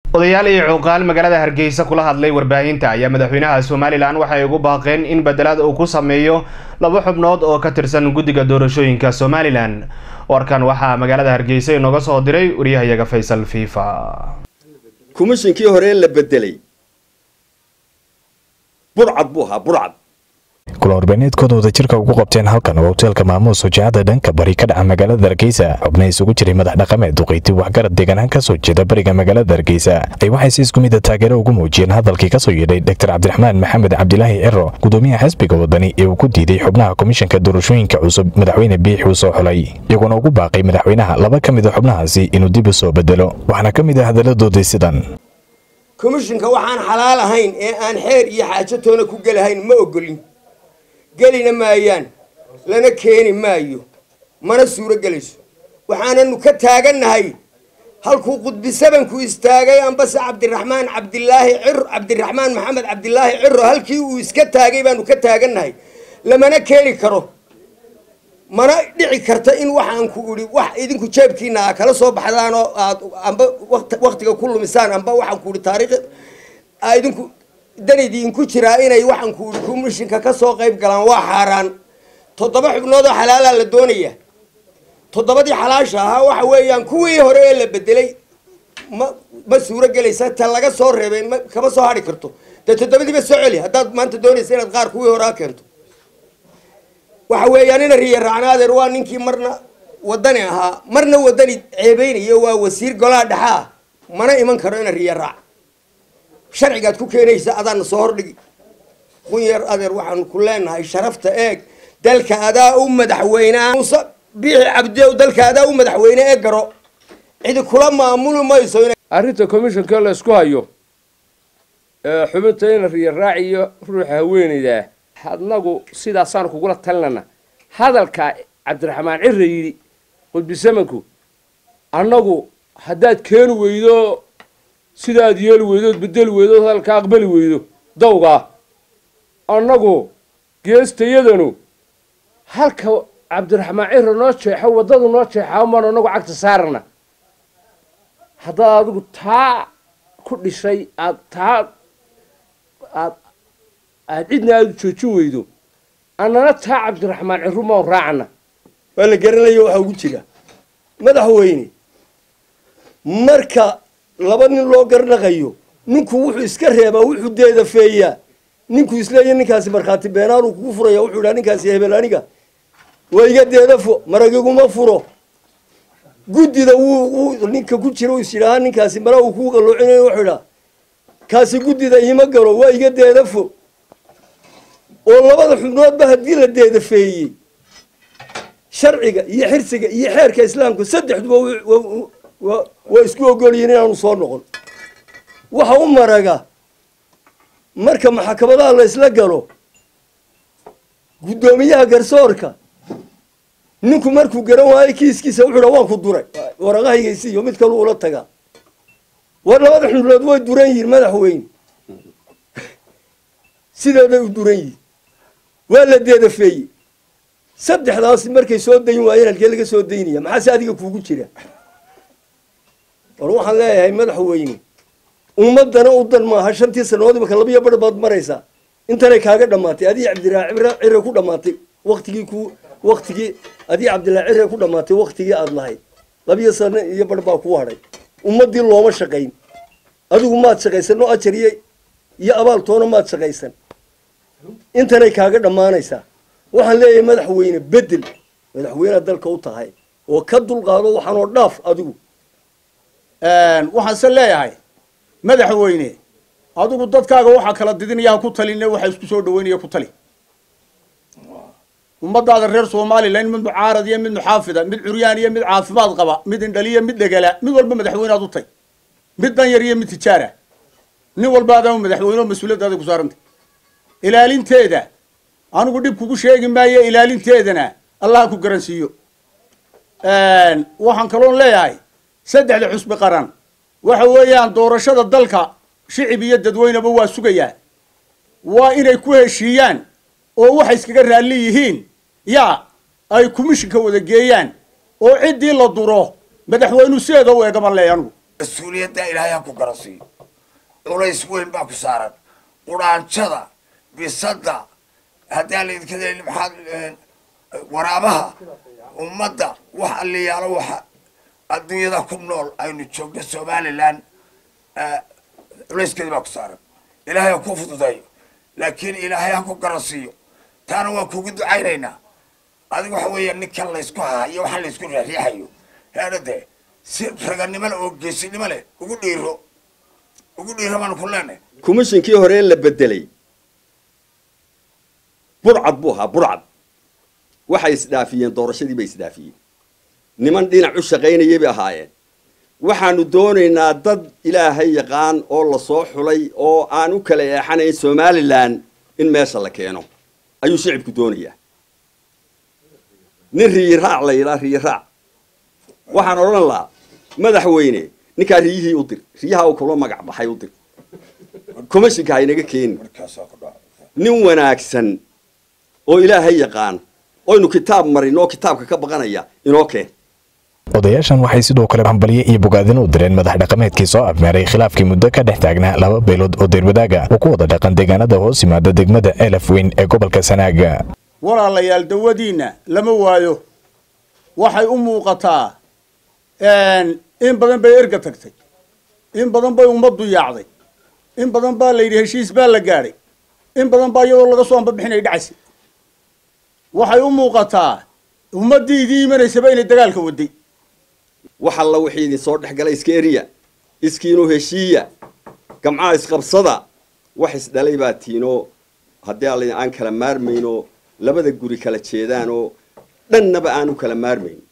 odayaal iyo cuuqaal magaalada hargeysa kula hadlay warbaahinta ayaa madaxweynaha somalilan waxay ugu baaqeen in bedelaad uu ku sameeyo laba xubnood oo ka tirsan guddiga doorashooyinka somalilan warkan waxaa magaalada hargeysa inooga soo diray wariyahayaga faysal fifa komishinkii hore la bedelay burcad buu ahaa burcad kula warbaahineedkooda wadajirka ugu qabteen halkan oo hoteelka maamuus hojacada dhanka bari ka dhaca magaalada hargeysa xubna isugu jiray madax dhaqameed duqeyti waxgarad deegaanaan kasoo jeeda bariga magaalada hargeysa ay waxay si isku mida taageero ugu muujiyeen hadalkii kasoo yeedhay doctor cabdiraxmaan maxamed cabdilaahi ciro gudoomiyaha xisbiga wadani ee uu ku diiday xubnaha komishanka doorashooyinka cusub madaxweyne biix uu soo xulay iyagoona ugu baaqay madaxweynaha laba ka mid a xubnahaasi inuu dib u soo bedelo waxaana ka mid ah hadalladoodii sidan komishinka waxaan xalaal ahayn ee aan xeer iyo xaajo toona ku gelahayn ma ogolin gelina maayaan lana keeni maayo mana suuro gelayso waxaananu ka taagannahay halkuu qudbisabanku istaagay ambase cabdiraxmaan cabdilaahi cir cabdiraxmaan maxamed cabdilaahi ciro halkii uu iska taagay baanu ka taagannahay lamana keeni karo mana dhici karta in waxaan ku idhi wax idinku jeebkiina a kala soo baxdaan oo aad amba waktiga ku lumisaan amba waxaan ku idhi taariikh a idinku danidinku jiraa inay waxaan ku idhi komishinka ka soo qayb galaan waa xaaraan toddoba xubnood oo xalaalaa la doonaya toddobadii xalaasha ahaa waxa weeyaan kuwii hore ee la bedelay ma ma suuro gelaysa ta laga soo reebay ma kama soo hadhi karto dee toddobadiiba soo celi haddaad maanta doonaysa inaad qaar kuwii hore a keento waxa weeyaan ina riya raacnaadeer waa ninkii marna wadani ahaa marna wadani ceebeynayo waa wasiir golaha dhexa ah mana iman karo ina riya raac sharcigaad ku keenaysa adaana soo hordhigi qunyar adeer waxaanu ku leenahay sharafta eeg dalka adaa u madaxweynea muuse biixi cabdiow dalka adaa u madaxweyne ee garo cidi kula maamuli mayso arrinta commissionka la isku hayo xubinta ina riya raaciyo ruuxa haweenaydaa adnagu sidaasaan kugula talinana hadalka cabdiraxmaan cira yidhi qudbisamanku annagu haddaad keeni weydo sidaad yeeli weydood bedeli weydood hadalka aqbali weydo dawgaa annagu geestayadanu halka cabdiraxmaan cira noo jeexo waddadu noo jeexaa maan annagu cagta saarana haddaad adigu taa ku dhishay aad taa aad aad cidna aada u joojin weydo annana taa cabdiraxmaan ciru maan raacana waa la garanayo waxaa ugu jira madaxweyne marka laba nin loo garnaqayo ninku wuxuu iska reebaa wuxuu deedafeeyaa ninkuu isleeya ninkaasi markhaati beenaanuu kugu furaya wuxuu idhaa ninkaasi hebel aniga waa iga deedafo maragiguma furo guddida wuu ninka ku jira u is yidhaahaa ninkaasi mara uu kuu qalloocinayo wuxuu idhaa kaasi guddida iima galo waa iga deedafo oo labada xubnoodba haddii la deedafeeyey sharciga iyo xirsiga iyo xeerka islaamka saddexduba waa isku ogolyihin inaanu soo noqon waxa u maraga marka maxkamadaha la isla galo guddoomiyaha garsoorka ninku markuu garan waayo kiiskiisa wuxuu dha waan ku duray waraqahaygaisiiyo mid kalu ula tagaa war labada xubnood way duran yihiin madaxweyne sideeday u duran yihiin waa la deedafeeyey saddexdaasi markay soo dayn waayeen halkee laga soo daynaya maxaase adiga kuugu jira war waxaan leeyahay madaxweyne ummadana u dan maaha shantii sanadood imaka labiyo bar baad maraysaa intanay kaaga dhammaatay adii cabdilaahi cibra cire ku dhammaatay waktigii ku waktigii adii cabdilaahi cire ku dhammaatay waktigii aada lahayd labiyo sano iyo bar baa kuu hadhay ummadii looma shaqayn adigu maad shaqaysan oo ajar iyo iyo abaal toona maad shaqaysan intanay kaaga dhammaanaysaa waxaan leeyahay madaxweyne bedel madaxweynead dalka u tahay oo ka dulqaado waxaanoo dhaaf adigu waxaanse leeyahay madaxweyne adigu dadkaaga waxaa kala didinaya ha ku taline waxaa isku soo dhaweynaya ku tali ummadaada reer somalilan mid mucaarad iyo mid muxaafida mid curyaan iyo mid caafimaad qaba mid indhaliya mid dhegala mid walba madaxweynead u tay mid danyar iyo mid tijaara nin walba adaa madaxweyne oo mas-uuliyaddaada ku saarantay ilaalinteeda anigu dhib kugu sheegi maayo ilaalinteedana allah ku garansiiyo waxaan kaloon leeyahay saddexda xusbi qaran waxa weeyaan doorashada dalka shicib iyo dadweyneba waa sugayaa waa inay ku heshiiyaan oo waxay iskaga raalli yihiin yaa ay komishinka wada geeyaan oo ciddii la duro madaxweynu sideeda u eegaban leeya anigu mas-uuliyaddaa ilaahay ha ku garansiiyo culays weyn baa ku saaran quraanjada bisadda haddii laydinka maxaad waraabaha ummadda wax alliyaalo waxa adduunyada ku nool aynu joogno somalilan culayskeedi baa ku saaran ilaahay ha ku fududeeyo laakiin ilaahay ha ku garansiiyo taana waan kugu ducaynaynaa adiga waxa weeya ninkan laysku hahayo waxaa laysku riixriixayo heedha dee si raganimo leh oo geesinimo leh ugu dhiiro ugu dhiiro baanu ku leenahay komishinkii hore la bedelay burcad buu ahaa burcad waxay isdhaafiyeen doorashadii bay isdhaafiyeen niman dhinac u shaqaynayay bay ahaayeen waxaanu doonaynaa dad ilaahay yaqaan oo lasoo xulay oo aan u kala eexanayn somalilan in meesha la keeno ayuu shicibku doonayaa nin riyiraac la yidhaa riyiraac waxaan odhan lahaa madaxweyne ninkaa riyihii u dir riyaha uu kula magac baxay u dir commishinka haynaga keeni nin wanaagsan oo ilaahay yaqaan oynu kitaab marin oo kitaabka ka baqanaya inoo keen odayaashan waxay sidoo kale hambalyo iyo bogaadin u direen madax dhaqameedkii soo afmeeray khilaafkii muddo ka dhex taagnaa laba beelood oo deerwadaaga oo ku wada dhaqan deegaanada hoos yimaada degmada elaf weyn ee gobolka sanaaga walaalayaal dawadiinna lama waayo waxay u muuqataa in badan bay erga tagtay in badan bay ummaddu yaacday in badan baa la yidhi heshiis baa la gaadhay in badan baa iyadoo laga soo ambabixinay dhacaysay waxay u muuqataa ummaddii idii imanaysaba inay dagaalka waday wax alla wixii idin soo dhex galay iska eriya iskiinoo heshiiya gamcaha isqabsada wax isdhalay baa tiinoo haddii alla aan kala maarmayno labada guri kala jeedaanoo dhannaba aan u kala maarmayn